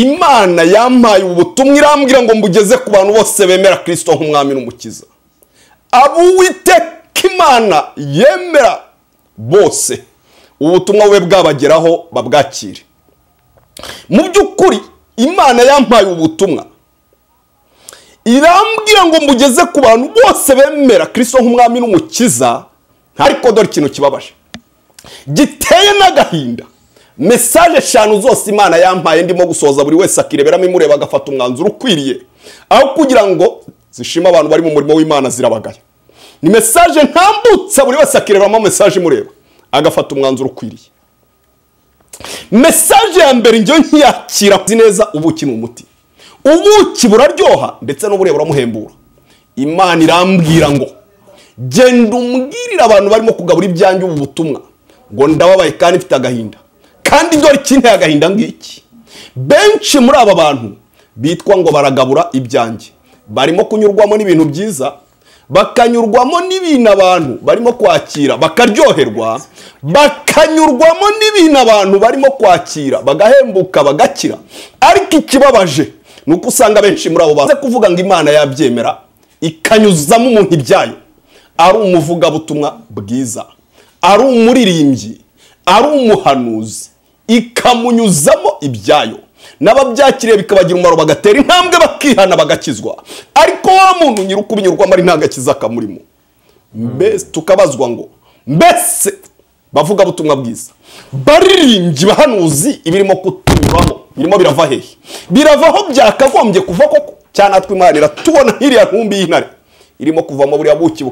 imana yampaye ubutumwa irambwira ngo mbugeze ku bantu bose bemera kirisito nk'umwami n'umukiza abuwiteka imana yemera bose ubutumwa bube bwabageraho babwakire mu by'ukuri imana yampaye ubutumwa irambwira ngo mbugeze ku bantu bose bemera kirisito nk'umwami n'umukiza ariko dore ikintu kibabaje giteye n'agahinda mesaje eshanu zose imana yampaye ndimo gusoza buri wese akireberamo imureba agafata umwanzuro ukwiriye aho kugira ngo zishime abantu bari mu murimo w'imana zirabagaya ni mesaje ntambutsa buri wese akireberamo mesaje imureba agafata umwanzuro ukwiriye mesaje ya mbere njyewe nkiyakira neza ubuki ni umuti ubuki buraryoha ndetse n'ubureba buramuhembura imana irambwira ngo genda umbwirire abantu barimo kugabura ibyanjye ubu butumwa ngo ndababaye kandi mfite agahinda kandi dore ikinteye agahinda ngiki benshi muri aba bantu bitwa ngo baragabura ibyanjye barimo kunyurwamo n'ibintu byiza bakanyurwamo n'ibintu abantu barimo kwakira bakaryoherwa bakanyurwamo n'ibintu abantu barimo kwakira bagahembuka bagakira ariko ikibabaje ni uko usanga benshi muri abo bantu kuvuga ngo imana yabyemera ikanyuzamo umuntu ibyayo ari umuvugabutumwa bwiza ari umuririmbyi ari umuhanuzi ikamunyuzamo ibyayo n'ababyakiriye bikabagira umumaro bagatera intambwe bakihana bagakizwa ariko wa muntu nyiri ukubinyurwamo ari nta gakiza kamurimo mbese tukabazwa ngo mbese bavuga butumwa bwiza baririmbyi bahanuzi ibirimo kutunyuramo birimo birava hehe birava aho byakagombye kuva koko cyane natwe imana iratubona nk'iriya ntumbi y'intare irimo kuvamo buriya buki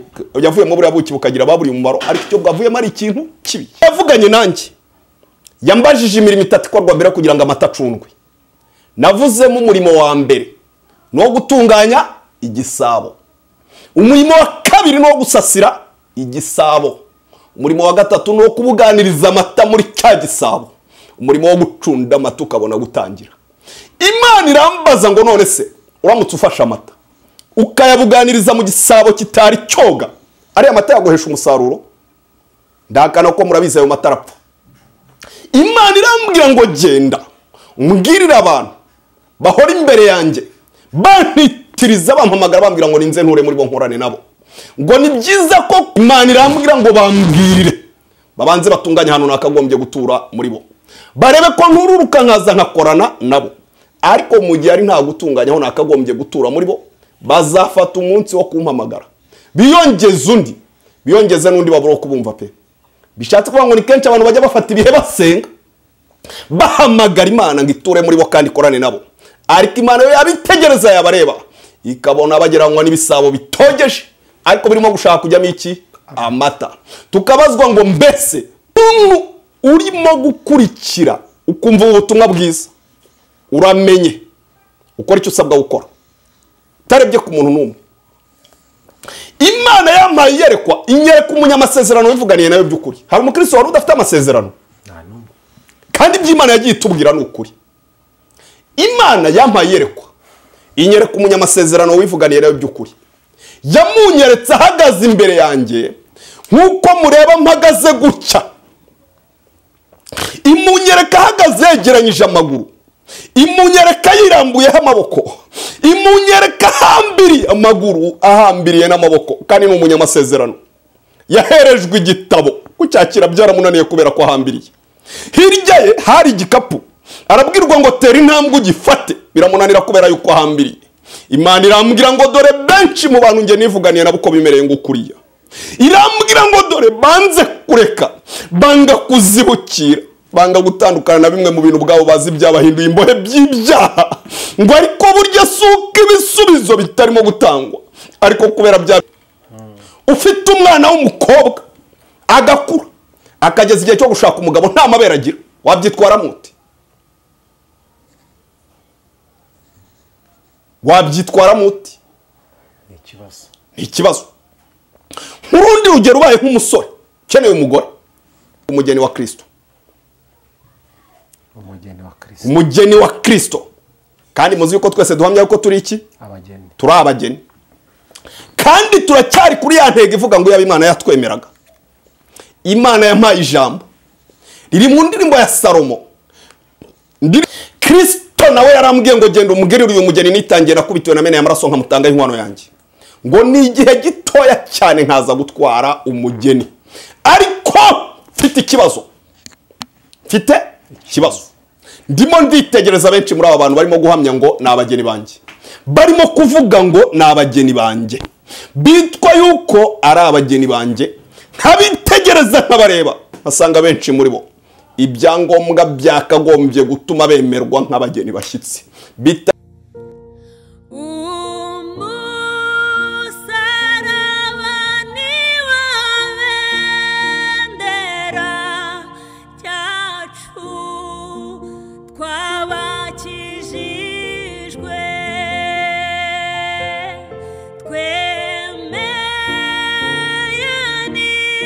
yavuyemo buriya buki bukagira ababuriye umumaro ariko icyo bwavuyemo ari ikintu kibi yavuganye nanjye yambajije imirimo itatu ikorwa mbere kugira ngo amata acundwe navuzemo umurimo wa mbere ni uwo gutunganya igisabo umurimo wa kabiri ni uwo gusasira igisabo umurimo wa gatatu ni uwo kubuganiriza amata muri cya gisabo umurimo wo gucunda amata ukabona gutangira imana irambaza ngo none se uramutse ufashe amata ukayabuganiriza mu gisabo kitari cyoga ariya mata yaguhesha umusaruro ndahakana ko murabizi ayo mata arapfa imana irambwira ngo genda mbwirire abantu bahora imbere yanjye bantitiriza bampamagara bambwira ngo ninze nture muri bo nkorane nabo ngo ni byiza ko imana irambwira ngo bambwirire babanze batunganye ahantu nakagombye gutura muri bo barebe ko ntururuka nkaza nkakorana nabo ariko mu gihe ari nta gutunganya aho nakagombye gutura muri bo bazafata umunsi wo kumpamagara biyongeze undi biyongeze n'undi babura wo kubumva pe bishatse kuvuga ngo ni kenshi abantu bajya bafata ibihe basenga bahamagara imana ngo iture muri bo kandi ikorane nabo ariko imana yo yabitegereza yabareba ikabona bageranywa n'ibisabo bitogeje ariko birimo gushaka kujyamo iki amata tukabazwa ngo mbese umuntu urimo gukurikira ukumva ubu butumwa bwiza uramenye ukora icyo usabwa gukora utarebye ku muntu n'umwe imana yampaye iyerekwa inyereka umunyamasezerano wivuganiye nayo by'ukuri hari umukristo wari udafite amasezerano kandi iby'imana yagiye itubwira ni ukuri imana yampaye iyerekwa inyereka umunyamasezerano wivuganiye nayo by'ukuri yamunyeretse ahagaze imbere yanjye nk'uko mureba mpagaze guca imunyereka ahagaze yegeranyije amaguru imunyereka yirambuyeho amaboko imunyereka ahambiriye amaguru ahambiriye n'amaboko kandi ni umunyamasezerano yaherejwe igitabo kucyakira byaramunaniye kubera ko ahambiriye hirya ye hari igikapu arabwirwa ngo tera intambwe ugifate biramunanira kubera yuko ahambiriye imana irambwira ngo dore benshi mu bantu njye nivuganiye nabo uko bimereye ngo ukuriya irambwira ngo dore banze kureka banga kuzibukira banga gutandukana na bimwe mu bintu ubwabo bazi byabahinduye imbohe by'ibyaha ngo ariko burya si uko ibisubizo bitarimo gutangwa ariko kubera bya ufite umwana w'umukobwa agakura akageza igihe cyo gushaka umugabo nta mabere agira wabyitwara mute wabyitwara mute ni ikibazo ni ikibazo nk'urundi rugero ubaye nk'umusore ukeneye umugore umugeni wa kirisito umugeni wa kirisito umugeni wa kirisito kandi muzi yuko twese duhamya yuko turi iki abageni turi abageni kandi turacyari kuri ya ntego ivuga ngo yaba imana yatwemeraga imana yampaye ijambo riri mu ndirimbo ya salomo Ndiri- kristo kristo nawe yarambwiye ngo genda umugirire uyu mugeni nitangiye nakubitiwe na mene y'amaraso nkamutanga inkwano yanjye ngo ni igihe gitoya cyane nkaza gutwara umugeni ariko mfite ikibazo mfite ikibazo ndimo nditegereza benshi muri aba bantu barimo guhamya ngo ni abageni banjye barimo kuvuga ngo ni abageni banjye bitwa yuko ari abageni banjye nkabitegereza nkabareba nkasanga benshi muri bo ibyangombwa byakagombye gutuma bemerwa nk'abageni bashyitsi bita umusarabani wa bendera cyacu twabakijijwe twemeye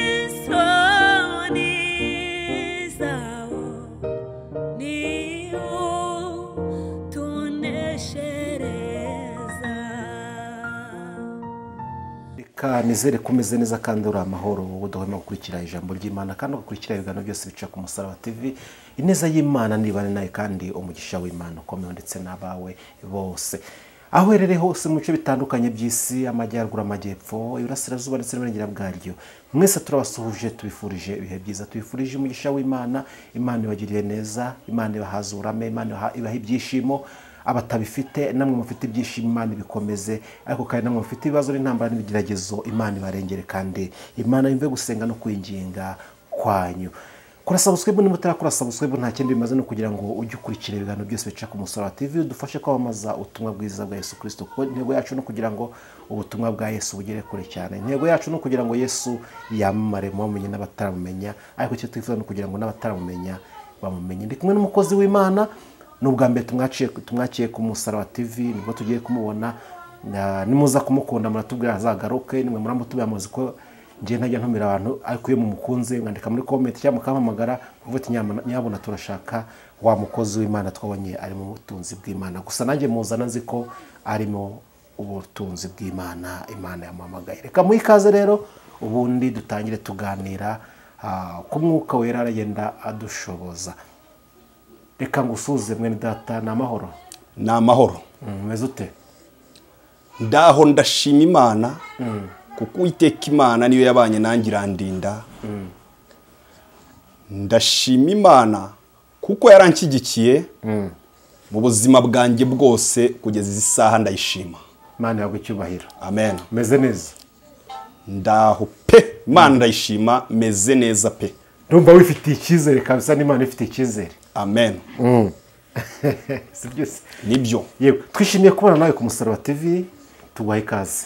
n'isoni zawo niwo tuneshereza reka nizere ko umeze neza kandi uri amahoro wowe udahwema gukurikira ijambo ry'imana kandi ugakurikira ibiganiro byose bica ku musaraba tv ineza y'imana nibane nawe kandi umugisha w'imana ukomeye ndetse n'abawe bose aho uherereye hose mu bice bitandukanye by'isi amajyaruguru amajyepfo iburasirazuba ndetse n'uburengera bwaryo mwese turabasuhuje tubifurije ibihe byiza tubifurije umugisha w'imana imana ibagiriye neza imana ibahaza uburame imana ibaha- ibaha ibyishimo abatabifite namwe mufite ibyishimo imana ibikomeze ariko kandi namwe mufite ibibazo n'intambara n'ibigeragezo imana ibarengere kandi imana yumve gusenga no kwinginga kwanyu kora sabusikwebu niba utarakora sabusikwebu nta kindi bimaze no kugira ngo ujye ukurikira ibiganiro byose bica ku musaraba tv udufashe kwamamaza ubutumwa bwiza bwa yesu kirisito kuko intego yacu ni ukugira ngo ubutumwa bwa yesu bugere kure cyane intego yacu ni ukugira ngo yesu yamamare mu bamenye n'abataramumenya ariko icyo twifuza ni ukugira ngo n'abataramumenya bamumenye ndi kumwe n'umukozi w'imana ni ubwa mbere tumwaciye tumwakiye ku musaraba tv nibwo tugiye kumubona na- nimuza kumukunda muratubwira azagaruke nimwe muramutubwira muzi ko ngiye ntajya ntumira abantu ariko iyo mumukunze mwandika muri komenti cyangwa mukampamagara kuvuga ati "Nyama- nyabuna turashaka wa mukozi w'imana twabonye ari mu butunzi bw'imana gusa nanjye muzana nzi ko arimo ubutunzi bw'imana imana yamuhamagaye reka muhe ikaze rero ubundi dutangire tuganira ah, ku mwuka wera aragenda adushoboza reka ngusuze mwene data ni amahoro ni amahoro umeze ute ndaho ndashima imana kuko uwiteka imana niyo yabanye nanjye irandinda ndashima imana kuko yaranshyigikiye mu buzima bwanjye bwose kugeza izi saha ndayishima imana yawe icyubahiro amen umeze neza ndaho pe imana ndayishima meze neza pe ndumva wifitiye icyizere kabisa n'imana ifitiye icyizere amen si byose nibyo yewe twishimiye kubana nawe ku musaraba tv tuguhaye ikaze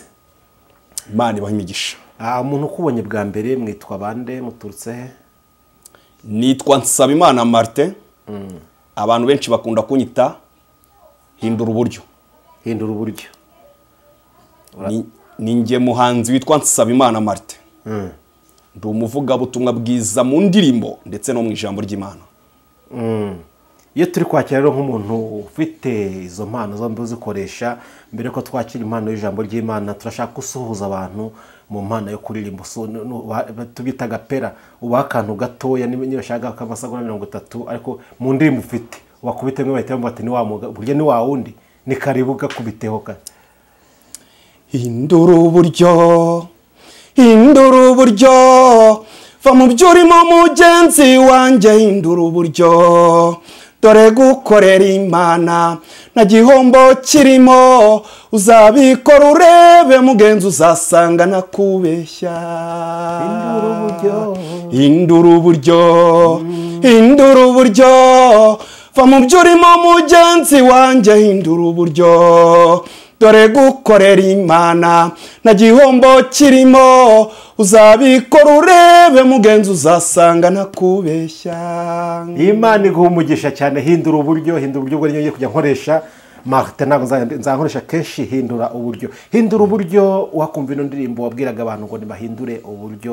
imana ibaha imigisha Ah, umuntu ukubonye bwa mbere mwitwa bande muturutse he nitwa nsabimana martin abantu benshi bakunda kunyita hindura uburyo hindura uburyo Ni- ni njye muhanzi witwa nsabimana martin ndi umuvugabutumwa bwiza mu ndirimbo ndetse no mu ijambo ry'imana iyo turi kwakira rero nk'umuntu ufite izo mpano zombi uzikoresha mbere yuko twakira impano y'ijambo ry'imana turashaka gusuhuza abantu mu mpano yo kuririmba usu- nu- nu- uba- tubita agapera ubaha akantu gatoya niba niba ushaka k'amasaga mirongo itatu ariko mu ndirimbo ufite wakubite mwe bahita bamubwira bati ni wa muga- burya ni wa wundi ni karibu gakubiteho ka hindura uburyo hindura uburyo va mu byo urimo mugenzi wanjye hindura uburyo dore gukorera imana nta gihombo kirimo uzabikora urebe mugenzi uzasanga nakubeshya Hindura uburyo. hindura uburyo hindura uburyo va mu byo urimo mugenzi wanjye hindura uburyo dore gukorera imana nta gihombo kirimo uzabikora urebe mugenzi uzasanga ntakubeshya imana iguha umugisha cyane hindura uburyo hindura uburyo bwo ngiye kujya nkoresha marite ntabwo nzajya- nzakoresha kenshi hindura uburyo hindura uburyo wakumva ino ndirimbo wabwiraga abantu ngo ntibahindure uburyo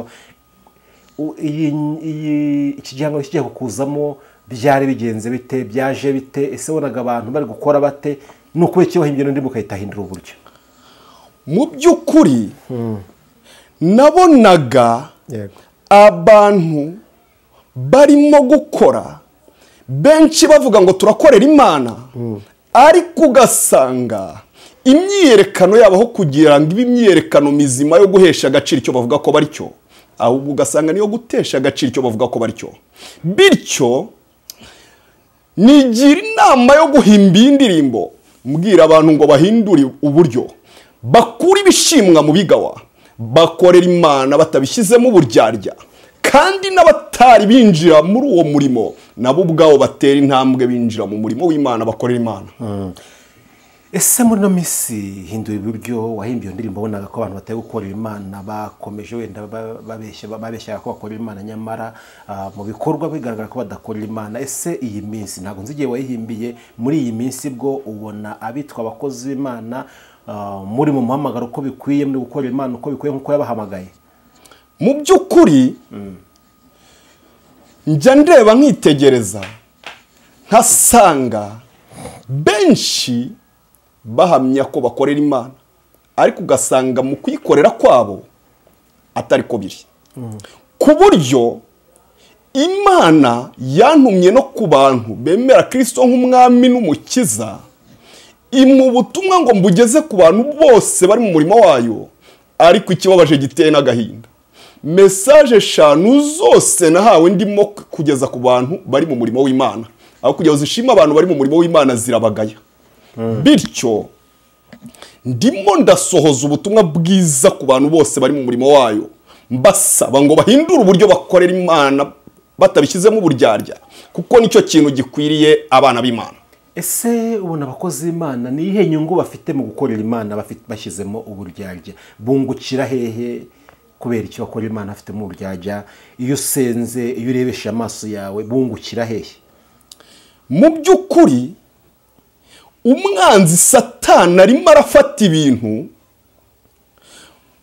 U- iyi iyi- iki gihangano kigiye kukuzamo byari bigenze bite byaje bite ese wonaga abantu bari gukora bate ni ukubera iki wahimbye ino ndirimbo ugahita hindura uburyo mu by'ukuri nabonaga abantu barimo gukora benshi bavuga ngo turakorera imana ariko ugasanga imyiyerekano yabo aho kugira ngo ibe imyiyerekano mizima yo guhesha agaciro icyo bavuga ko bari cyo ahubwo ugasanga niyo gutesha agaciro icyo bavuga ko bari cyo bityo nigira inama yo guhimba iyi ndirimbo mbwira abantu ngo bahindure uburyo bakure ibishimwa mu bigawa bakorera imana batabishyizemo uburyarya kandi n'abatari binjira muri uwo murimo nabo ubwabo batera intambwe binjira mu murimo w'imana bakorera imana ese muri ino minsi hindura iburyo wahimbye iyo ndirimbo wabonaga ko abantu batari gukorera imana bakomeje wenda ba- babeshya babeshyaga ko bakorera imana nyamara ah, mu bikorwa bigaragara ko badakorera imana ese iyi minsi ntabwo nzi igihe wayihimbiye muri iyi minsi bwo ubona abitwa abakozi b'imana ah, muri mu muhamagaro uko bikwiye muri gukorera imana uko bikwiye nk'uko yabahamagaye mu by'ukuri njya ndeba nkitegereza nkasanga benshi bahamya ko bakorera imana ariko ugasanga mu kuyikorera kwabo atari ko biri ku buryo imana yantumye no ku bantu bemera kirisito nk'umwami n'umukiza imu ubutumwa ngo mbugeze ku bantu bose bari mu murimo wayo ariko ikibabaje giteye n'agahinda mesaje eshanu zose nahawe ndimo kugeza ku bantu bari mu murimo w'imana aho kugira ngo zishime abantu bari mu murimo w'imana zirabagaya bityo ndimo ndasohoza ubutumwa bwiza ku bantu bose bari mu murimo wayo mbasaba ngo bahindure uburyo bakorera imana batabishyizemo uburyarya kuko nicyo kintu gikwiriye abana b'imana ese ubona abakozi b'imana ni iyihe nyungu bafite mu gukorera imana bafite- bashyizemo uburyarya bungukira hehe kubera icyo bakorera imana bafitemo uburyarya iyo usenze iyo urebesha amaso yawe bungukira hehe mu by'ukuri umwanzi satana arimo arafata ibintu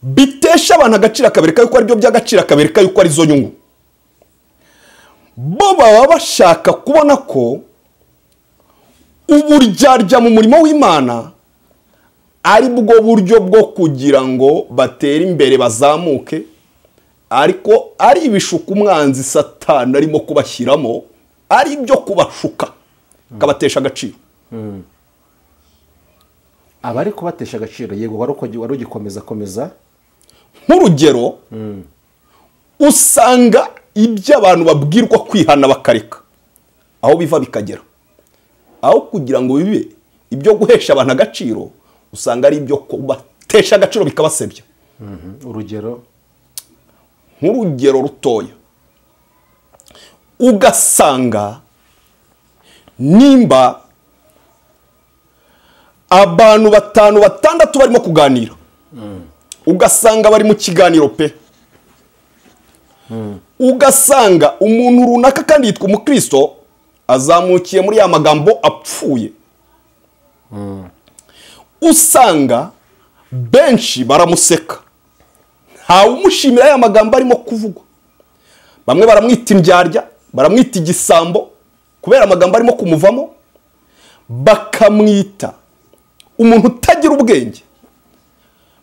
bitesha abantu agaciro akabereka yuko aribyo by'agaciro akabereka yuko arizo nyungu bo baba bashaka kubona ko uburyarya mu murimo w'imana ari bwo buryo bwo kugira ngo batere imbere bazamuke ariko ari ibishuka umwanzi satana arimo kubashyiramo ari ibyo kubashuka akabatesha agaciro aba ari kubatesha agaciro yego wari uko- wari ugikomeza komeza nk'urugero usanga ibyo abantu babwirwa kwihana bakareka aho biva bikagera aho kugira ngo bibe ibyo guhesha abantu agaciro usanga ari ibyo kubatesha agaciro bikabasebya urugero nk'urugero rutoya ugasanga nimba abantu batanu batandatu barimo kuganira ugasanga bari mu kiganiro pe ugasanga umuntu runaka kandi yitwa umukristo azamukiye muri ya magambo apfuye usanga benshi baramuseka ntawumushimira ya magambo arimo kuvugwa bamwe baramwita indyarya baramwita igisambo kubera amagambo arimo kumuvamo bakamwita umuntu utagira ubwenge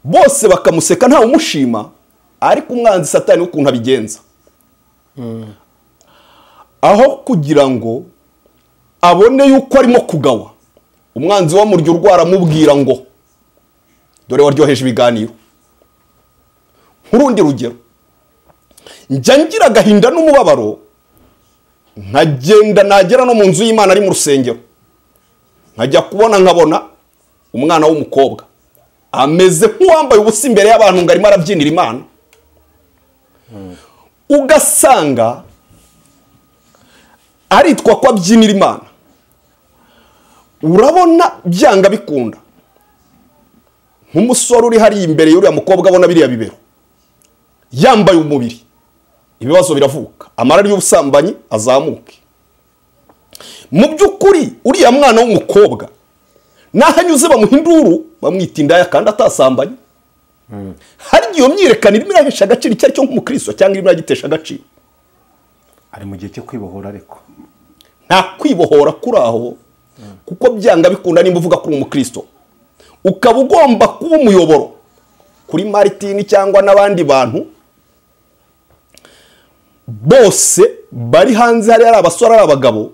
bose bakamuseka ntawumushima ariko umwanzi satani w'ukuntu abigenza aho kugira ngo abone yuko arimo kugawa umwanzi wamurya urwara amubwira ngo dore waryoheje ibiganiro nk'urundi rugero njya ngira agahinda n'umubabaro nkagenda nagera no mu nzu y'imana ari mu rusengero nkajya kubona nkabona umwana w'umukobwa ameze nk'uwambaye ubusa imbere y'abantu ngo arimo arabyinira imana ugasanga aritwa ko abyinira imana urabona byanga bikunda nk'umusore uri hariya imbere y'uriya mukobwa abona biriya bibero yambaye umubiri ibibazo biravuka amarari y'ubusambanyi azamuke mu by'ukuri uriya mwana w'umukobwa n'aho anyuze bamuhinduru bamwita indaya kandi atasambanye hari igihe iyo myiyerekano irimo irahesha agaciro icyo ari cyo nk'umukristo cyangwa irimo iragitesha agaciro ari mu gihe cyo kwibohora ariko nta kwibohora kuri aho kuko byanga bikunda nimba uvuga kuri umukristo ukaba ugomba kuba umuyoboro kuri maritini cyangwa n'abandi bantu bose bari hanze hari ari abasore ari abagabo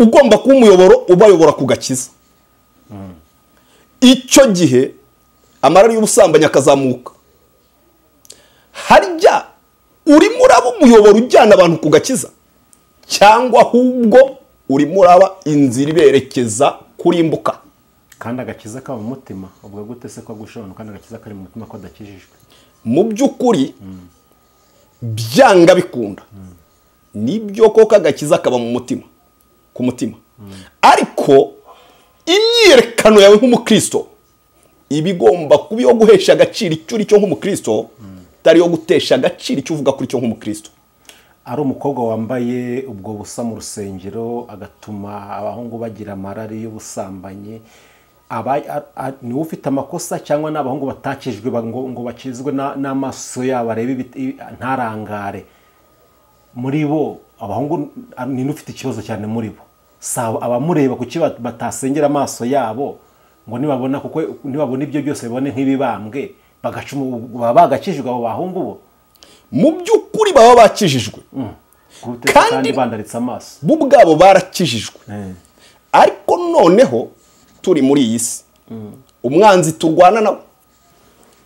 ugomba kuba umuyoboro ubayobora ku gakiza icyo gihe amarari y'ubusambanyi akazamuka harya urimo uraba umuyoboro ujyana abantu ku gakiza cyangwa ahubwo urimo uraba inzira iberekeza kurimbuka kandi agakiza kaba mu mutima ubwo gute se ko gushobora kandi agakiza kari mu mutima ko adakijijwe mu by'ukuri byanga bikunda nibyo koko agakiza kaba mu mutima ku mutima ariko imyiyerekano yawe nk'umukristo iba igomba kuba iyo guhesha agaciro icyo uri cyo nk'umukristo itari iyo gutesha agaciro icyo uvuga kuri cyo nk'umukristo ari umukobwa wambaye ubwo busa mu rusengero agatuma abahungu bagira amarari y'ubusambanyi aba- a- a- ni we ufite amakosa cyangwa ni abahungu batakijwe ba- ngo ngo bakizwe na- n'amaso yabo arebe ibit- i- ntarangare muri bo abahungu a- ni n'ufite ikibazo cyane muri bo Si aba- abamureba kuki bat- batasengera amaso yabo ngo nibabona kuko nibabona ibyo byose babone nk'ibibambwe bagaca umu- baba bagakijwe abo bahungu bo mu by'ukuri baba bakijijwe Gute Kandi- se kandi bandaritse amaso bo ubwabo barakijijwe Eh. ariko noneho turi muri iyi si umwanzi turwana nawe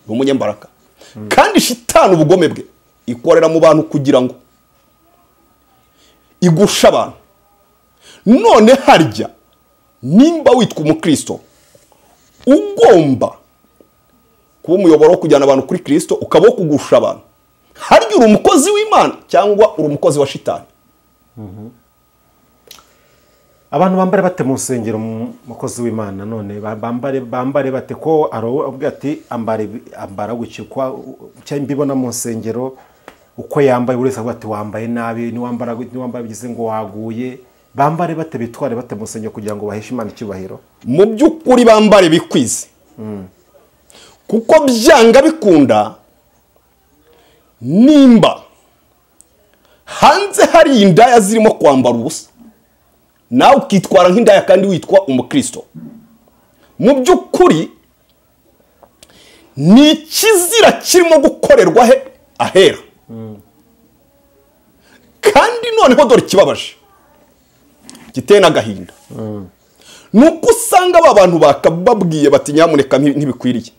ni umunyembaraga kandi shitani ubugome bwe ikorera mu bantu kugira ngo igusha abantu none harya nimba witwa umukristo ugomba kuba umuyoboro wo kujyana abantu kuri kirisito ukaba wo kugusha abantu harya uri umukozi w'imana cyangwa uri umukozi wa shitani abantu bambare bate mu nsengero mu- mukozi w'imana none ba- bambare bambare bate ko aravuga ati ambara ibi- ambara gutya uko cyangwa mbibona mu nsengero uko yambaye buri wese avuga ati wambaye nabi niwambara gut- niwambara bigize ngo waguye bambare bate bitware bate mu nsengero kugira ngo baheshe imana icyubahiro mu by'ukuri bambare bikwize kuko byanga bikunda nimba hanze hari indaya zirimo kwambara ubusa nawe ukitwara nk'indaya kandi witwa umukristo mu by'ukuri ni ikizira kirimo gukorerwa he ahera kandi noneho dore ikibabaje giteye n'agahinda ni uko usanga ba bantu bakababwiye bati nyamuneka nti- ntibikwiriye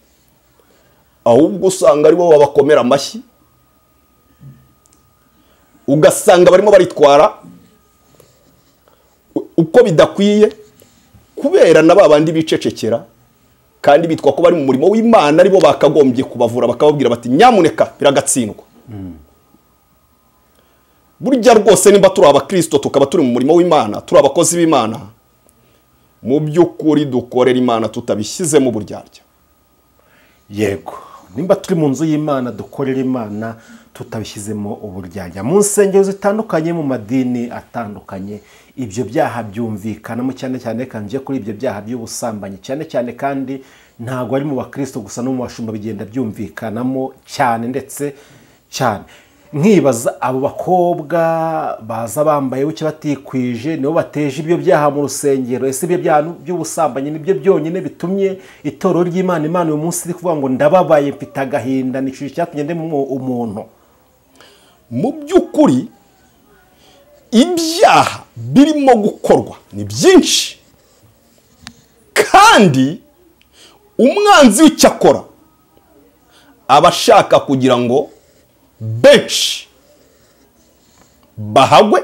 ahubwo usanga aribo babakomera amashyi ugasanga barimo baritwara u- uko bidakwiye kubera na ba bandi bicecekera kandi bitwa ko bari mu murimo w'imana aribo bakagombye kubavura bakababwira bati nyamuneka biragatsindwa burya rwose nimba turi abakirisito tukaba turi mu murimo w'imana turi abakozi b'imana mu by'ukuri dukorera imana tutabishyizemo uburyarya yego nimba turi mu nzu y'imana dukorera imana tutabishyizemo uburyarya mu nsengero zitandukanye mu madini atandukanye ibyo byaha byumvikanamo cyane cyane reka njye kuri ibyo byaha by'ubusambanyi cyane cyane kandi ntabwo ari mu bakristo gusa no mu bashumba bigenda byumvikanamo cyane ndetse cyane nkibaza abo bakobwa baza bambaye buke batikwije nibo bateje ibyo byaha mu rusengero ese ibyo byaha by'ubusambanyi nibyo byonyine bitumye itorero ry'imana imana uyu munsi iri kuvuga ngo ndababaye mfite agahinda nicuje icyatumye ndema umu- umuntu mu by'ukuri ibyaha birimo gukorwa ni byinshi kandi umwanzi w'icyo akora aba ashaka kugira ngo benshi bahagwe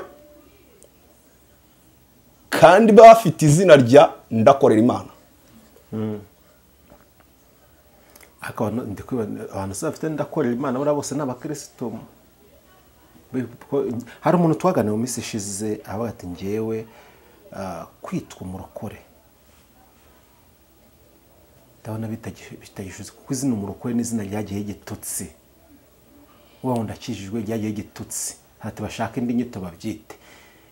kandi baba bafite izina rya ndakorera imana ariko abantu- ndi kwiba- abantu se bafite ndakorera imana buriya bose ni abakirisitu Bi- ko- hari umuntu twaganira mu minsi ishize avuga ati ngewe ah, kwitwa umurokore ndabona bitagi- bitagishuze kuko izina umurokore n'izina ryagiye igitutsi uba wenda akijijwe ryagiye igitutsi ati bashaka indi nyito babyite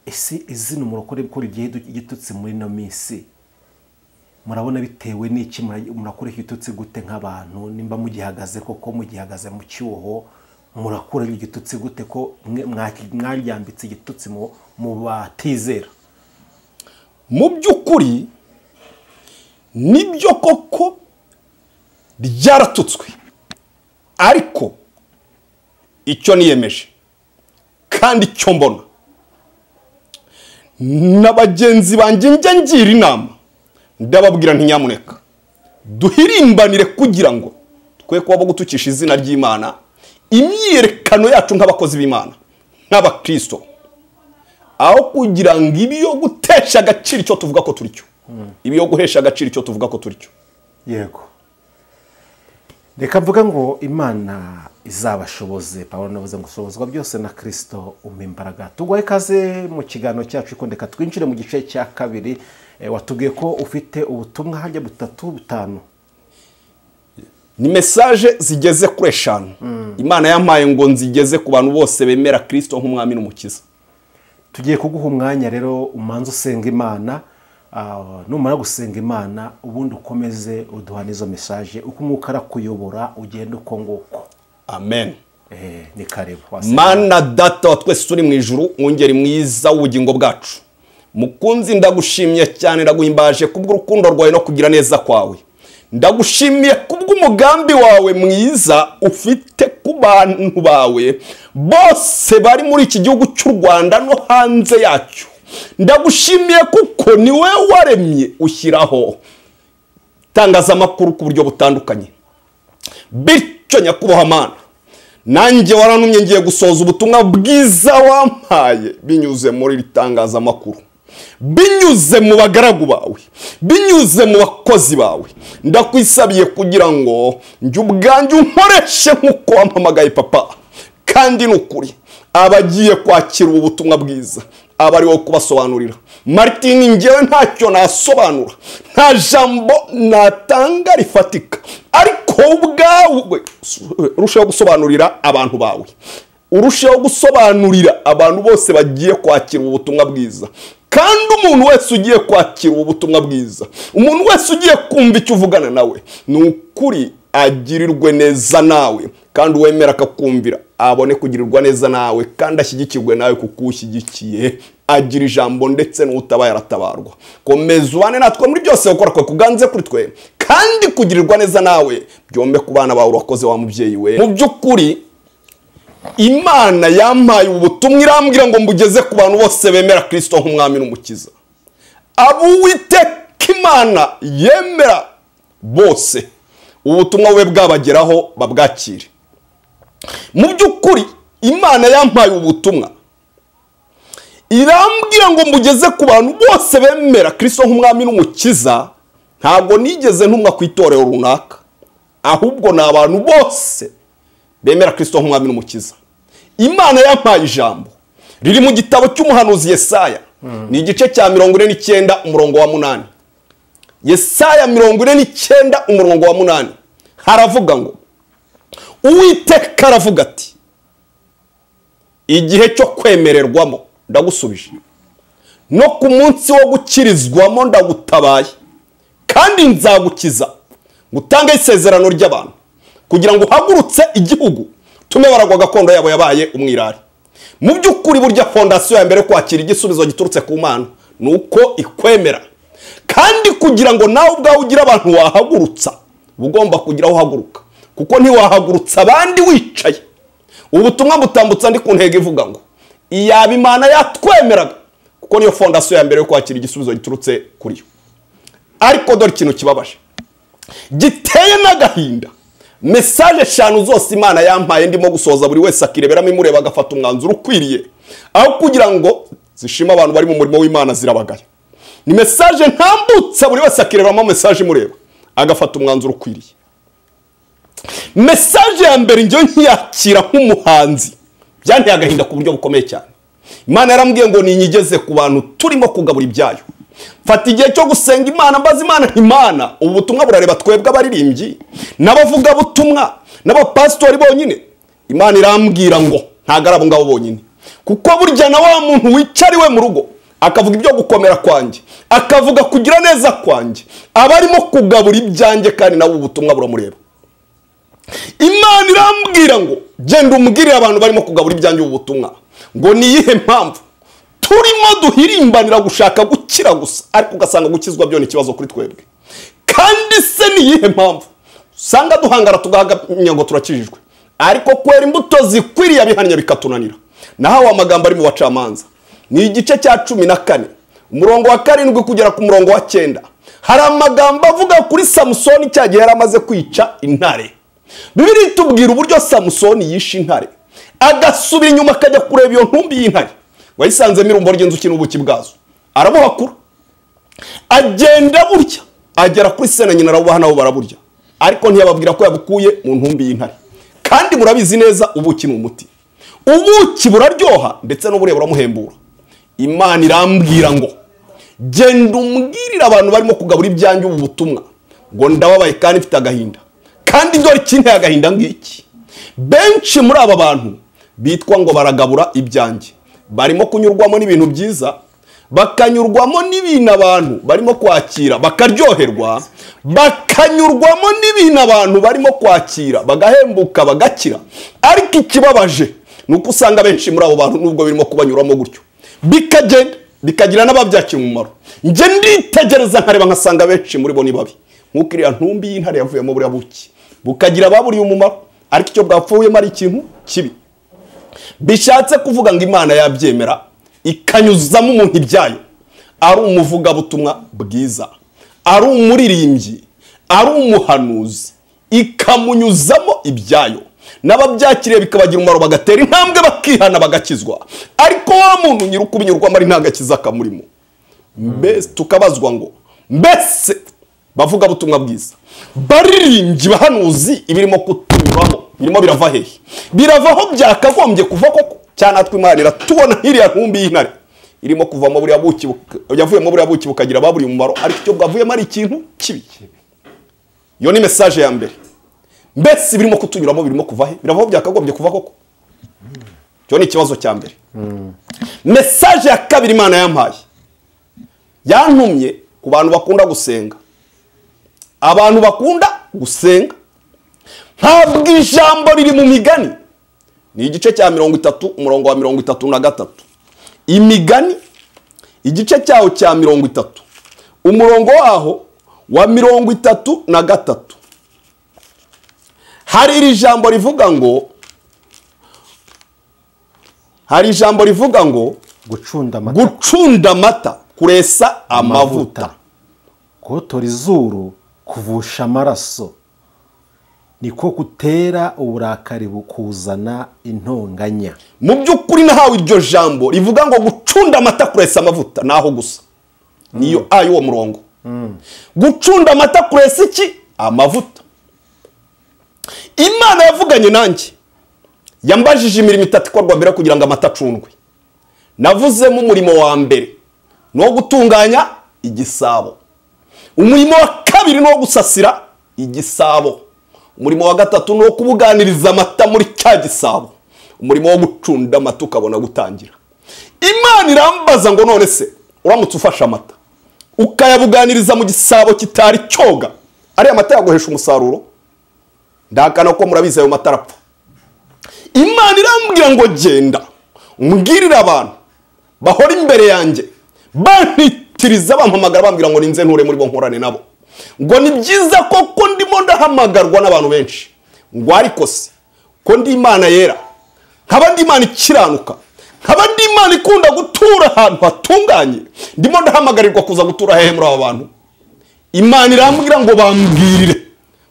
ese izina umurokore ko rigiye igitutsi muri ino minsi murabona bitewe n'iki mura- murakura igitutsi gute nk'abantu nimba mugihagaze koko mugihagaze mu cyuho murakura igitutsi gute ko mwe- mwaki- mwaryambitse igitutsi mu- mu batizera mu by'ukuri nibyo koko ryaratutswe ariko icyo niyemeje kandi icyo mbona na bagenzi banjye njya ngira inama ndababwira nti nyamuneka duhirimbanire kugira ngo twe kuba bo gutukisha izina ry'imana imyiyerekano yacu nk'abakozi b'imana nk'abakristo aho kugira ngo ibyo gutesha agaciro icyo tuvuga ko turi cyo ibyo guhesha agaciro icyo tuvuga ko turi cyo yego reka mvuga ngo imana izabashoboze pawulo navuze ngo ushobozwa byose na kirisito umpa imbaraga tugwaye ikaze mu kiganiro cyacu ariko reka twinjire mu gice cya kabiri Eh, watubwiye ko ufite ubutumwa hajya butatu butanu ni mesaje zigeze kuri eshanu imana yampaye ngo nzigeze ku bantu bose bemera kirisito nk'umwami n'umukiza tugiye kuguha umwanya rero umanza usenga imana ah, numara gusenga imana ubundi ukomeze uduhana izo mesaje uko umwuka arakuyobora ugenda uko nguko amen Eh, ni karibu wasenga. mana data wa twese turi mu ijuru mwungeri mwiza w'ubugingo bwacu mukunzi ndagushimye cyane ndaguhimbaje kubw'urukundo rwawe no kugira neza kwawe ndagushimiye kubw'umugambi wawe mwiza ufite ku bantu bawe bose bari muri iki gihugu cy'u rwanda no hanze yacyo ndagushimiye kuko ni wowe waremye ushyiraho itangazamakuru ku buryo butandukanye bityo nyakubahwa mana nanjye waranumye ngiye gusohoza ubutumwa bwiza wampaye binyuze muri iri tangazamakuru binyuze mu bagaragu bawe binyuze mu bakozi bawe ndakwisabiye kugira ngo njye ubwanjye unkoreshe nk'uko wampamagaye papa kandi ni ukuri abagiye kwakira ubu butumwa bwiza aba ari wowe kubasobanurira martini ngewe ntacyo nasobanura nta jambo natanga rifatika ariko wowe ubwawe urusheho gusobanurira abantu bawe urusheho gusobanurira abantu bose bagiye kwakira ubu butumwa bwiza kandi umuntu wese ugiye kwakira ubu butumwa bwiza umuntu wese ugiye kumva icyo uvugana nawe ni ukuri agirirwe neza nawe kandi uwemera akakumvira abone kugirirwa neza nawe kandi ashyigikirwe nawe kuko ushyigikiye agira ijambo ndetse n'utabaye aratabarwa komeza ubane natwe muri byose gukora kwe kuganze kuri twe kandi kugirirwa neza nawe byombe ku bana bawe urakoze wa mubyeyi we mu by'ukuri imana yampaye ubutumwa irambwira ngo mbugeze ku bantu bose bemera kirisito nk'umwami n'umukiza abo uwiteka imana yemera bose ubutumwa bube bwabageraho babwakire mu by'ukuri imana yampaye ubutumwa irambwira ngo mbugeze ku bantu bose bemera kirisito nk'umwami n'umukiza ntabwo nigeze ntumwa ku itorero runaka ahubwo ni abantu bose bemera kirisito nk'umwami n'umukiza imana yampaye ijambo riri mu gitabo cy'umuhanuzi yesaya ni igice cya mirongo ine n'icyenda umurongo wa munani yesaya mirongo ine n'icyenda umurongo wa munani haravuga ngo uwiteka aravuga ati igihe cyo kwemererwamo ndagusubije no ku munsi wo gukirizwamo ndagutabaye kandi nzagukiza ngutange isezerano ry'abantu kugira ngo uhagurutse igihugu tume baragwa gakondo yabo yabaye umwirare mu by'ukuri burya fondasiyo ya mbere yo kwakira igisubizo giturutse ku mana ni uko ikwemera kandi kugira ngo nawe ubwawe ugire abantu wahagurutsa uba ugomba kugira aho uhaguruka kuko ntiwahagurutsa abandi wicaye ubutumwa butambutsa ndi ku ntego ivuga ngo iyaba imana yatwemeraga kuko niyo fondasiyo ya mbere yo kwakira igisubizo giturutse kuri yo ariko dore ikintu kibabaje giteye n'agahinda mesaje eshanu zose imana yampaye ndimo gusohoza buri wese akireberamo imureba agafata umwanzuro ukwiriye aho kugira ngo zishime abantu bari mu murimo w'imana zirabagaya ni mesaje ntambutsa buri wese akireberamo mesaje imureba agafata umwanzuro ukwiriye mesaje ya mbere njyewe nkiyakira nk'umuhanzi byanteye agahinda ku buryo bukomeye cyane imana yarambwiye ngo ninyigeze ku bantu turimo kugabura ibyayo mfata igihe cyo gusenga imana mbaza imana nti imana ubu butumwa burareba twebwe abaririmbyi n'abavugabutumwa n'abapasitori bonyine imana irambwira ngo ntabwo ari abo ngabo bonyine kuko burya na wa muntu wicara iwe mu rugo akavuga ibyo gukomera kwanjye akavuga kugira neza kwanjye aba arimo kugabura ibyanjye kandi nawe ubu butumwa buramureba imana irambwira ngo genda umubwirire abantu barimo kugabura ibyanjye ubu butumwa ngo ni iyihe mpamvu turimo duhirimbanira gushaka gukira gusa ariko ugasanga gukizwa byo ni ikibazo kuri twebwe kandi se ni iyihe mpamvu usanga duhangara tugahamya ngo turakijijwe ariko kwera imbuto zikwiriye abihamya bikatunanira naho amagambo ari mu bacamanza ni igice cya cumi na kane umurongo wa karindwi kugera ku murongo wa cyenda hari amagambo avuga kuri samusoni cya gihe yari amaze kwica intare bibiri itubwira uburyo samusoni yishe intare agasubira inyuma akajya kureba iyo ntumbi y'intare wayisanzemo irumbo ry'inzuki n'ubuki bwazo arabuhakura agenda burya agera kuri sena nyina arabubaha nabo baraburya ariko ntiyababwira ko yabukuye mu ntumbi y'intare kandi murabizi neza ubuki ni umuti ubuki buraryoha ndetse n'ubureba buramuhembura imana irambwira ngo genda umbwirire abantu barimo kugabura ibyanjye ubu butumwa ngo ndababaye kandi mfite agahinda kandi dore ikinteye agahinda ngiki benshi muri aba bantu bitwa ngo baragabura ibyanjye barimo kunyurwamo n'ibintu byiza bakanyurwamo n'ibintu abantu barimo kwakira bakaryoherwa bakanyurwamo n'ibintu abantu barimo kwakira bagahembuka bagakira ariko ikibabaje ni uko usanga benshi muri abo bantu nubwo birimo kubanyuramo gutyo bikagenda bikagira n'ababyakiye umumaro njye nditegereza nkareba nkasanga benshi muri bo ni babi nk'uko iriya ntumbi y'intare yavuyemo buriya buki bukagira ababuriye umumaro ariko icyo bwapfuyemo ari ikintu kibi bishatse kuvuga ngo imana yabyemera ikanyuzamo umuntu ibyayo ari umuvugabutumwa bwiza ari umuririmbyi ari umuhanuzi ikamunyuzamo ibyayo n'ababyakiriye bikabagira umumaro bagatera intambwe bakihana bagakizwa ariko wa muntu nyiri ukubinyurwamo ari nta gakiza kamurimo mbese tukabazwa ngo mbese bavuga butumwa bwiza baririmbyi bahanuzi ibirimo kutunyuramo birimo birava hehe birava aho byakagombye kuva koko cyane natwe imana iratubona nk'iriya ntumbi y'intare irimo kuvamo buriya buki buka- yavuyemo buriya buki bukagira ababuriye umumaro ariko icyo bwavuyemo ari ikintu kibi iyo ni mesaje ya mbere mbese ibirimo kutunyuramo birimo kuva he birava aho byakagombye kuva koko icyo ni ikibazo cya mbere mesaje ya kabiri imana yampaye yantumye ku bantu bakunda gusenga abantu bakunda gusenga ntabwo ijambo riri mu migani ni igice cya mirongo itatu umurongo wa mirongo itatu na gatatu imigani igice cyaho cya mirongo itatu umurongo waho wa mirongo itatu na gatatu hari iri jambo rivuga ngo hari ijambo rivuga ngo gucunda amata gucunda amata kuresa amavuta kotora izuru kuvusha amaraso niko gutera uburakari bukuzana intonganya mu by'ukuri nahawe iryo jambo rivuga ngo gucunda amata kuresa amavuta ni aho gusa niyo a y'uwo murongo gucunda amata kuresa iki amavuta imana yavuganye nanjye yambajije imirimo itatu ikorwa mbere kugira ngo amata acundwe navuzemo umurimo wa mbere ni uwo gutunganya igisabo umurimo wa kabiri ni uwo gusasira igisabo umurimo wa gatatu ni uwo kubuganiriza amata muri cya gisabo umurimo wo gucunda amata ukabona gutangira imana irambaza ngo none se uramutse ufashe amata ukayabuganiriza mu gisabo kitari cyoga ariya mata yaguhesha umusaruro ndahakana ko murabizi ayo mata arapfa imana irambwira ngo genda mbwirire abantu bahora imbere yanjye bantitiriza bampamagara bambwira ngo ninze nture muri bo nkorane nabo ngo ni byiza koko ndimo ndahamagarwa n'abantu benshi ngo ariko se ko ndi imana yera nkaba ndi imana ikiranuka nkaba ndi imana ikunda gutura ahantu hatunganye ndimo ndahamagarirwa kuza gutura hehe muri aba bantu imana irambwira ngo bambwirire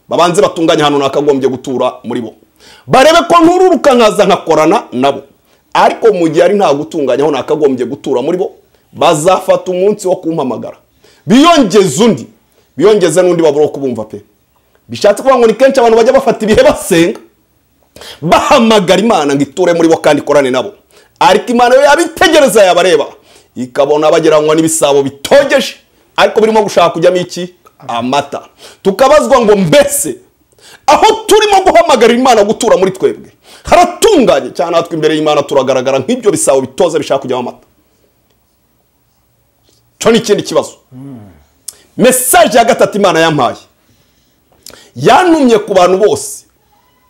babanze batunganye ahantu nakagombye gutura muri bo barebe ko ntururuka nkaza nkakorana nabo ariko mu gihe ari nta gutunganya aho nakagombye gutura muri bo bazafata umunsi wo kumpamagara biyongeze undi biyongeze n'undi babura wo kubumva pe bishatse kuvuga ngo ni kenshi abantu bajya bafata ibihe basenga bahamagara imana ngo iture muri bo kandi ikorane nabo ariko imana yo yabitegereza yabareba ikabona bageranywa n'ibisabo bitogeje ariko birimo gushaka kujyamo iki amata tukabazwa ngo mbese aho turimo guhamagarira imana gutura muri twebwe haratunganye cyane natwe imbere y'imana turagaragara nk'ibyo bisabo bitoza bishaka kujyamo amata cyo ni ikindi kibazo mesaje ya gatatu imana yampaye yantumye ku bantu bose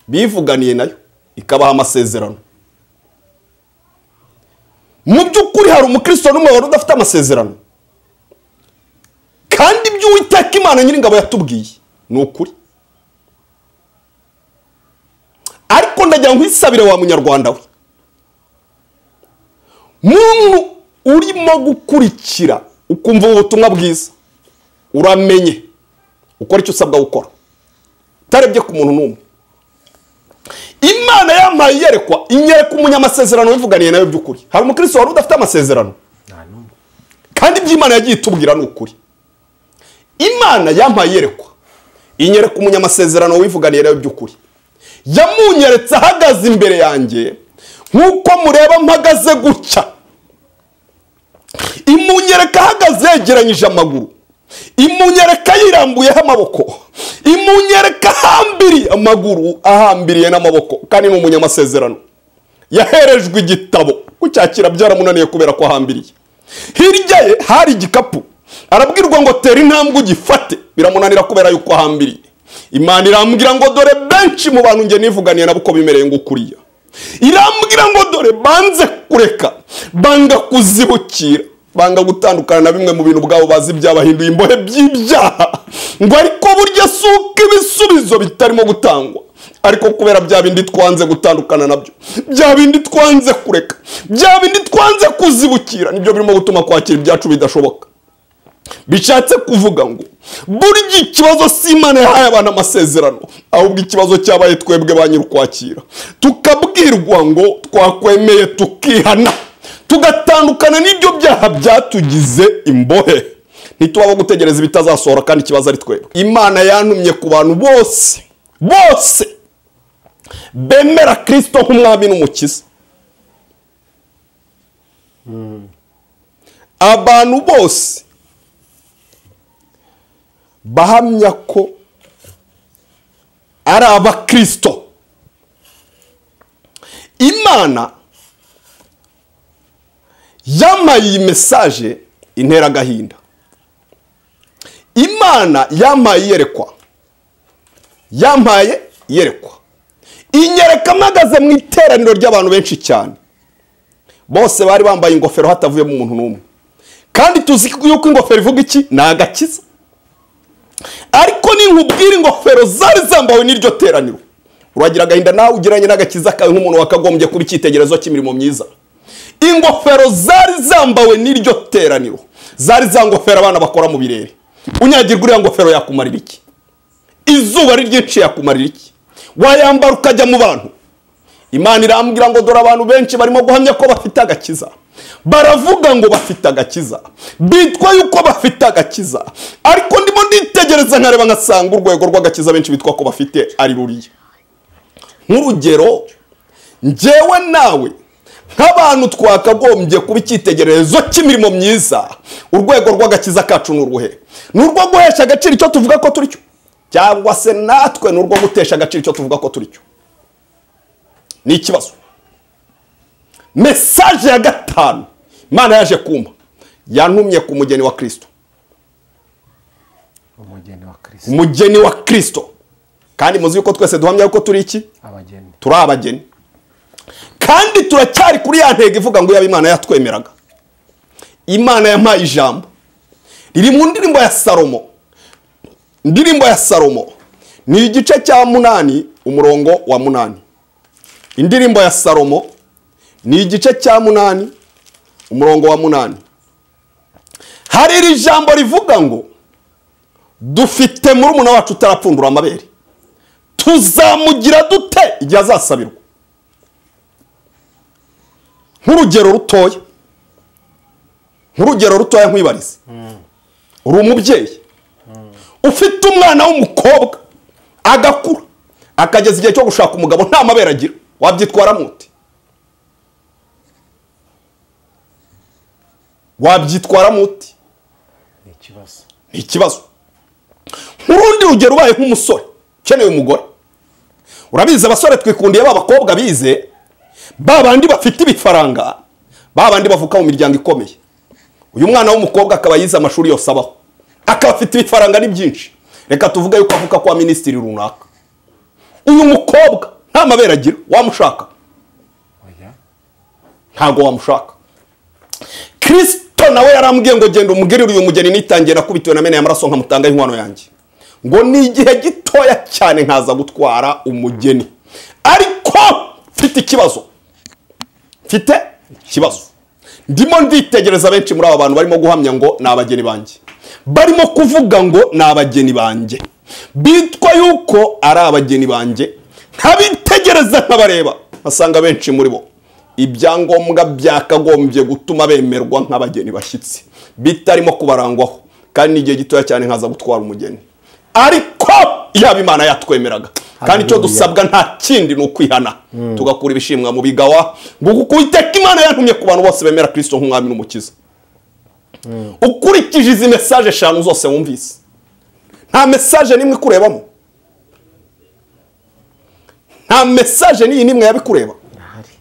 bivuganiye nayo ikabaha amasezerano mu by'ukuri hari umukristo n'umwe wari udafite amasezerano kandi ibyo uwiteka imana nyiringabo yatubwiye ni ukuri ariko ndagira ngo isabire wa munyarwanda we muntu urimo gukurikira ukumva ubu butumwa bwiza uramenye ukora icyo usabwa gukora utarebye ku muntu n'umwe imana yampaye iyerekwa inyereka umunyamasezerano wivuganiye nawe by'ukuri hari umukristo wari udafite amasezerano nta n'umwe kandi iby'imana yagiye itubwira ni ukuri imana yampaye iyerekwa inyereka umunyamasezerano wivuganiye nawe by'ukuri yamunyeretse ahagaze imbere yanjye nk'uko mureba mpagaze gutya imunyereka ahagaze yegeranyije amaguru imunyereka yirambuyeho amaboko imunyereka ahambiriye amaguru ahambiriye n'amaboko kandi ni umunyamasezerano yaherejwe igitabo kucyakira byaramunaniye kubera ko ahambiriye hirya ye hari igikapu arabwirwa ngo tera intambwe ugifate biramunanira kubera yuko ahambiriye imana irambwira ngo dore benshi mu bantu njye nivuganiye nabo uko bimereye ngo ukuriya irambwira ngo dore banze kureka banga kuzibukira banga gutandukana na bimwe mu bintu ubwabo bazi byabahinduye imbohe by'ibyaha ngo ariko burya si uko ibisubizo bitarimo gutangwa ariko kubera bya bindi twanze gutandukana nabyo bya bindi twanze kureka bya bindi twanze kuzibukira nibyo birimo gutuma kwakira ibyacu bidashoboka bishatse kuvuga ngo burya ikibazo si imana yahaye abantu amasezerano ahubwo ikibazo cyabaye twebwe ba nyir'ukwakira tukabwirwa ngo twakwemeye tukihana tugatandukana n'ibyo byaha byatugize imbohe ntituba bo gutegereza ibitazasohora kandi ikibazo ari twebwe imana yantumye ku bantu bose bose bemera kirisito nk'umwami n'umukiza abantu bose bahamya ko ari abakirisito imana yamaye iyi mesaje intera agahinda imana yamaye iyerekwa yampaye iyerekwa inyereka mpagaze mu iteraniro ry'abantu benshi cyane bose bari bambaye ingofero hatavuyemo umuntu n'umwe kandi tuzi yuko ingofero ivuga iki ni agakiza ariko ninkubwira ingofero zari zambawe n'iryo teraniro uragira agahinda nawe ugereranye n'agakiza kawe nk'umuntu wakagombye kuba icyitegererezo cy'imirimo myiza ingofero zari zambawe n'iryo teraniro zari za ngofero abana bakora mu birere unyagirwa uriya ngofero yakumarira iki izuba ari ryinshi yakumarira iki wayambara ukajya mu bantu imana irambwira ngo dore abantu benshi barimo guhamya ko bafite agakiza baravuga ngo bafite agakiza bitwa yuko bafite agakiza ariko ndimo nditegereza nkareba nkasanga urwego rw'agakiza benshi bitwa ko bafite ari ruriya nk'urugero njyewe nawe nk'abantu twakagombye kuba icyitegererezo cy'imirimo myiza urwego rw'agakiza kacu ni uruhe ni urwo guhesha agaciro icyo tuvuga ko turi cyo cyangwa se natwe ni urwo gutesha agaciro icyo tuvuga ko turi cyo ni ikibazo mesaje ya gatanu imana yaje kumpa yantumye ku mugeni wa kirisito umugeni wa kirisito umugeni wa kirisito kandi muzi yuko twese duhamya yuko turi iki abageni turi abageni kandi turacyari kuri ya ntego ivuga ngo yaba imana yatwemeraga imana yampaye ijambo riri mu ndirimbo ya salomo indirimbo ya salomo ni igice cya munani umurongo wa munani indirimbo ya salomo ni igice cya munani umurongo wa munani hari iri jambo rivuga ngo dufite murumuna wacu utarapfundura amabere tuzamugira dute igihe azasabirwa nk'urugero rutoya nk'urugero rutoya nkwibarize uri umubyeyi ufite umwana w'umukobwa agakura akageza igihe cyo gushaka umugabo nta mabere agira wabyitwaramo ute wabyitwaramo ute ni ikibazo ni ikibazo nk'urundi rugero ubaye nk'umusore ukeneye umugore urabizi abasore twikundiye ba bakobwa bize ba bandi bafite ibifaranga ba bandi bavuka mu miryango ikomeye uyu mwana w'umukobwa akaba yize amashuri yose abaho akaba afite ibifaranga ni byinshi reka tuvuge yuko avuka kwa minisitiri runaka uyu mukobwa nta mabere agira wamushaka oya ntabwo wamushaka kirisito nawe yarambwiye ngo genda umugirire uyu mugeni nitangiye nakubitiwe na mene y'amaraso nkamutanga inkwano yanjye ngo ni igihe gitoya cyane nkaza gutwara umugeni ariko mfite ikibazo mfite ikibazo ndimo nditegereza benshi muri aba bantu barimo guhamya ngo ni abageni banjye barimo kuvuga ngo ni abageni banjye bitwa yuko ari abageni banjye ntabitegereza nkabareba asanga benshi muri bo ibyangombwa byakagombye gutuma bemerwa nk'abageni bashyitsi bitarimo kubarangwaho kandi n'igihe gitoya cyane nkaza gutwara umugeni ariko yaba imana yatwemeraga kandi icyo Hallelujah. dusabwa nta kindi ni ukwihana tugakura ibishimwa mu bigawa ngo kuko uwiteka imana yantumye ku bantu bose bemera kirisito nk'umwami n'umukiza ukurikije izi mesaje eshanu zose wumvise nta mesaje n'imwe ikurebamo nta mesaje n'iyi n'imwe yabikureba irahari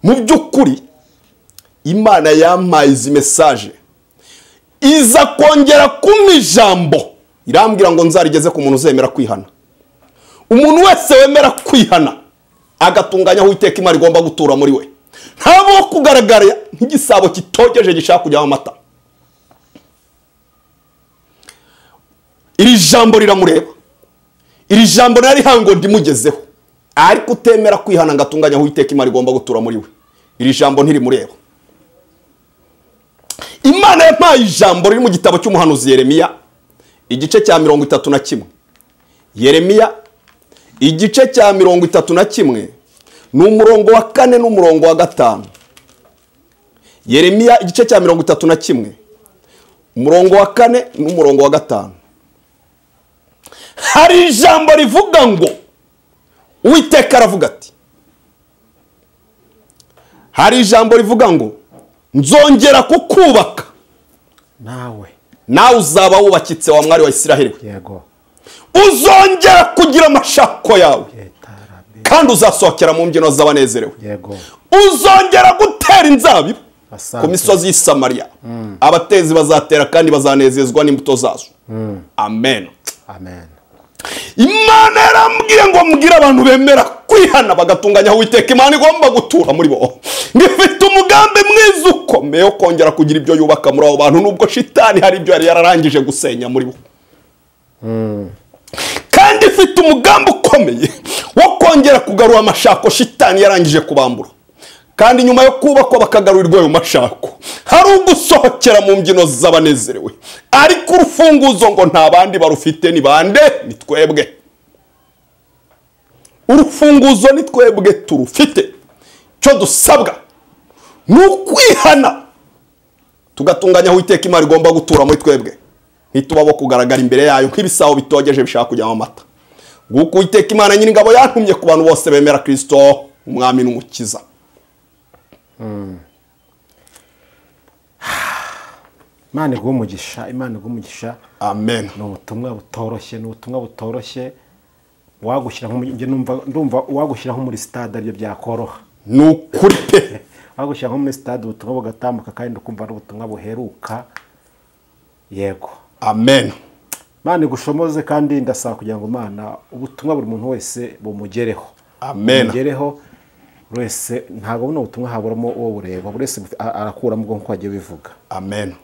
mu by'ukuri imana yampaye izi mesaje iza kongera kumpa ijambo irambwira ngo nzarigeze ku muntu uzemera kwihana umuntu wese wemera kwihana agatunganya aho uwiteka imana igomba gutura muri we ntabaho kugaragara nk'igisabo kitogeje gishaka kujyamo amata iri jambo riramureba iri jambo narihawe ngo ndimugezeho ariko utemera kwihana ngo atunganye aho uwiteka imana igomba gutura muri we iri jambo ntirimureba imana yampaye ijambo riri mu gitabo cy'umuhanuzi yeremiya igice cya mirongo itatu na kimwe yeremiya igice cya mirongo itatu na kimwe ni umurongo wa kane n'umurongo wa gatanu yeremiya igice cya mirongo itatu na kimwe umurongo wa kane n'umurongo wa gatanu hari ijambo rivuga ngo uwiteka aravuga ati hari ijambo rivuga ngo nzongera kukubaka nawe nawe uzaba wubakitse wa mwari wa isiraheli we yego uzongera kugira amashako yawe etarabe kandi uzasohokera mu mbyino z'abanezerewe yego uzongera gutera inzabibu Asante. ku misozi y'i samariya abatezi bazatera kandi bazanezezwa n'imbuto zazo amen amen imana yarambwiye ngo mbwire abantu bemera kwihana bagatunganya aho uwiteka imana igomba gutura muri bo ngifite umugambi mwiza ukomeye wo kongera kugira ibyo yubaka muri abo bantu nubwo shitani hari ibyo yari yararangije gusenya muri bo kandi ifite umugambi ukomeye wo kongera kugarura amashako shitani yarangije kubambura kandi nyuma yo kubakwa bakagarurirwa ayo mashako hari ugusohokera mu mbyino z'abanezerewe ariko urufunguzo ngo nta bandi barufite ni bande ni twebwe urufunguzo ni twebwe turufite icyo dusabwa ni ukwihana tugatunganya aho uwiteka imana igomba gutura muri twebwe ntituba bo kugaragara imbere yayo nk'ibisabo bitogeje bishaka kujyamo amata nguko uwiteka imana nyir'ingabo yantumye ku bantu bose bemera kirisito umwami n'umukiza imana iguha umugisha imana iguha umugisha amen ni ubutumwa butoroshye ni ubutumwa butoroshye wagushyira nko mu- njye numva- ndumva wagushyira nko muri sitade aribyo byakoroha ni ukuri pe wagushyira nko muri sitade ubutumwa bugatambuka kandi ukumva ari ubutumwa buheruka yego amen imana igushomoze kandi ndasaba kugira ngo imana ubutumwa buri muntu wese bumugereho Amen. bumugereho buri wese ntabwo buno butumwa haburamo uwo bureba buri wese bufi- a- arakuramo ubwo nk'uko wagiye bivuga amen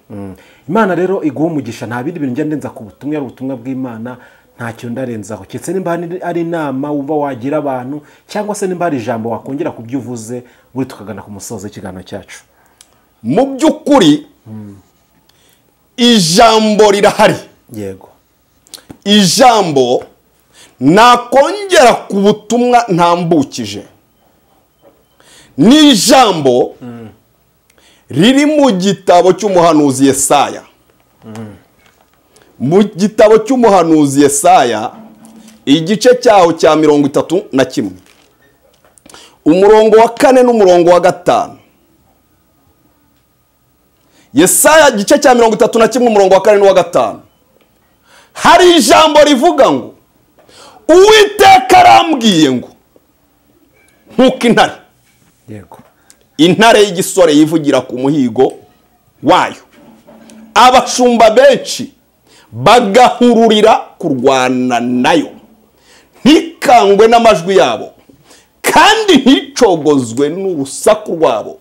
imana rero iguha umugisha nta bindi bintu ngenda ndenza ku butumwa ari ubutumwa bw'imana ntacyo ndarenzaho keretse nimba hari- ari inama wumva wagira abantu cyangwa se nimba hari ijambo wakongera ku byo uvuze buri tukagana ku musozo w'ikiganiro cyacu mu by'ukuri ijambo rirahari yego ijambo nakongera ku butumwa ntambukije ni ijambo riri mu gitabo cy'umuhanuzi yesaya mu gitabo cy'umuhanuzi yesaya igice cyaho cya mirongo itatu na kimwe umurongo wa kane n'umurongo wa gatanu yesaya igice cya mirongo itatu na kimwe umurongo wa kane n'uwa gatanu hari ijambo rivuga ngo uwiteka arambwiye ngo nkuko intare yego intare y'igisore yivugira ku muhigo wayo abashumba benshi bagahururira kurwana nayo ntikangwe n'amajwi yabo kandi nticogozwe n'urusaku rwabo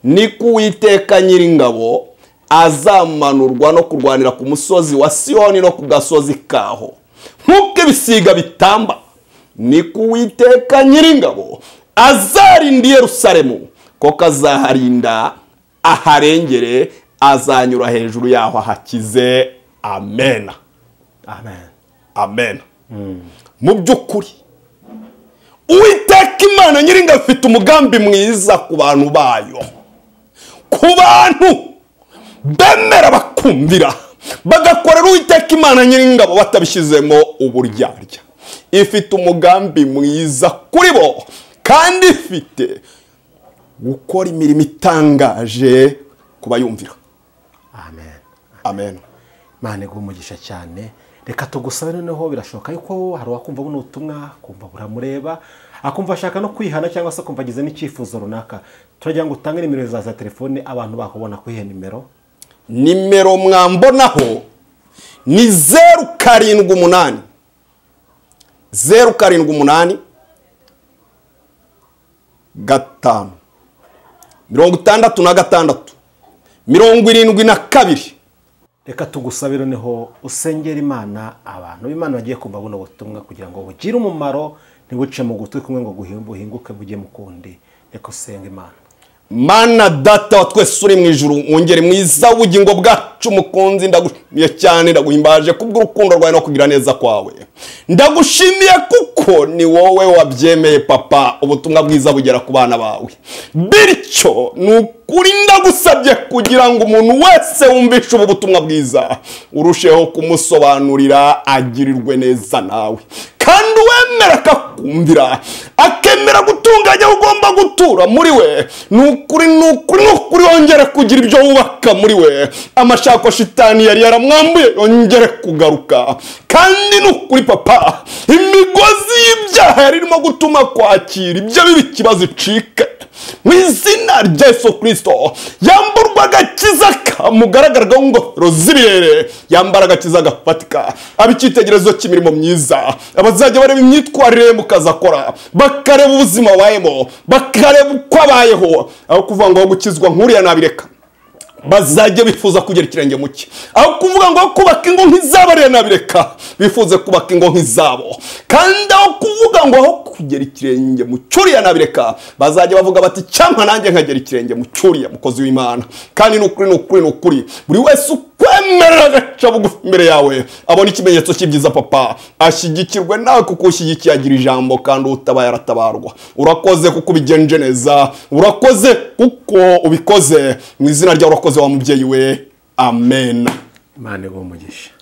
ni ko uwiteka nyiringabo azamanurwa no kurwanira ku musozi wa siyoni no ku gasozi kaho nk'uko ibisiga bitamba ni ko uwiteka nyiringabo azarinda i yerusalemu ko kazaharinda aharengere azanyura hejuru yaho ahakize amena amen amen mu by'ukuri uwiteka imana nyiringa afite umugambi mwiza ku bantu bayo ku bantu bemera bakumvira bagakorera uwiteka imana nyiringabo batabishyizemo uburyarya ifite umugambi mwiza kuri bo kandi ifite gukora imirimo itangaje ku bayumvira amen amen imana iguha umugisha cyane reka tugusabe noneho birashoboka yuko hari uwakumva buno butumwa akumva buramureba akumva ashaka no kwihana cyangwa se akumva agize n'icyifuzo runaka turagira ngo utange nimero za za telefone abantu bakubona kuri iyo nimero nimero mwambonaho ni zeru karindwi umunani zeru karindwi umunani gatanu mirongo itandatu na gatandatu mirongo irindwi na kabiri reka tugusabe noneho usengera imana abantu b'imana bagiye kumva buno butumwa kugira ngo bugire umumaro ntibuce mu gutwi kumwe ngo guhi- buhinguke bujye mu kundi reka usenge imana mana data wa twese uri mu ijuru mwongere mwiza w'ubugingo bwacu umukunzi ndagushimiye cyane ndaguhimbaje kubw'urukundo rwawe no kugira neza kwawe ndagushimiye kuko ni wowe wabyemeye papa ubutumwa bwiza bugera ku bana bawe bityo ni ukuri ndagusabye kugira ngo umuntu wese wumvishe ubu butumwa bwiza urusheho kumusobanurira agirirwe neza nawe kandi uwemera akakumvira akemera gutunganya aho ugomba gutura muri we ni ukuri ni ukuri ni ukuri wongere kugira ibyo wubaka muri we amashako shitani yari yaramwambuye yongere kugaruka kandi ni ukuri papa imigozi y'ibyaha yari irimo gutuma kwakira ibyo biba ikibazo icike mu izina rya yesu kirisito yamburwa agakiza kamugaragaragaho ingofero z'ibirere yambara agakiza gafatika aba icyitegererezo cy'imirimo myiza abazajya bareba imyitwarire ye mu kazi akora bakareba ubuzima abayemo bakareba uko abayeho aho kuvuga ngo aho gukizwa nk'uriya nabireka bazajya bifuza kugira ikirenge mu cye aho kuvuga ngo kubaka ingo nk'izabo rero nabireka bifuze kubaka ingo nk'izabo kandi aho kuvuga ngo aho kugera ikirenge mu cyuriya nabireka bazajya bavuga bati cyampa nanjye nkagera ikirenge mu cyuriya mukozi w'imana kandi ni ukuri ni ukuri ni ukuri buri wese ukwemerera agaca bugufi imbere yawe abona ikimenyetso cy'ibyiza papa ashyigikirwe nawe kuko ushyigikiye agira ijambo kandi utabaye aratabarwa urakoze kuko ubigenje neza urakoze kuko ubikoze mu izina ryawe urakoze wa mubyeyi we amen imana iguha umugisha